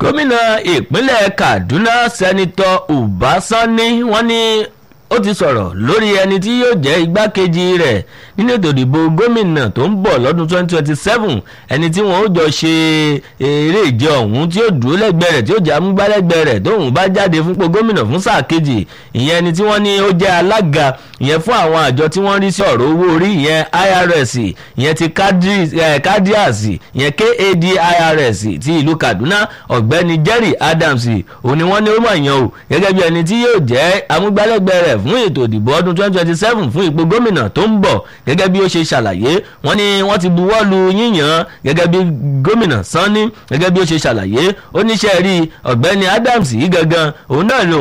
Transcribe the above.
gómìnà ìpínlẹ̀ kaduna sẹ́nitọ́ ubasanni wọ́n ní ó ti sọ̀rọ̀ lórí ẹni tí yóò jẹ́ igbákejì rẹ̀ nínú ètò ìdìbò gómìnà tó ń bọ̀ lọ́dún 2027 ẹni tí wọ́n ó jọ ṣe eré ìje ọ̀hún tí ó dúró lẹ́gbẹ̀ẹ́ rẹ̀ tí ó jẹ́ amúgbálẹ́gbẹ̀ẹ́ rẹ̀ tóun bá jáde fúnpọ̀ gómìnà fún sáà kejì ìyẹn ẹni tí wọ́n ní ó jẹ́ alága ìyẹn fún àwọn àjọ tí wọ́n rí sí ọ̀rọ̀ owó orí ìyẹn irs ìyẹn ti cadias ìyẹn kadirs ti ìlú kaduna ọ̀gbẹ́ni jerry adams òun ni wọ́n ní ó mọ̀ yàn o gẹ́gẹ́ bí ẹni tí yóò jẹ́ amúgbálẹ́gbẹ̀ẹ́ rẹ̀ fún ètò ìdìbò ọdún 2027 fún ipò gómìnà tó ń bọ̀ gẹ́gẹ́ bí ó ṣe ṣàlàyé wọ́n ní wọ́n ti buwọ́ lu yíyan gẹ́gẹ́ bí gómìnà sanni gẹ́gẹ́ bí ó ṣe ṣàlàyé ó níṣẹ́ rí ọ̀gbẹ́ni adams yìí gangan òun náà ló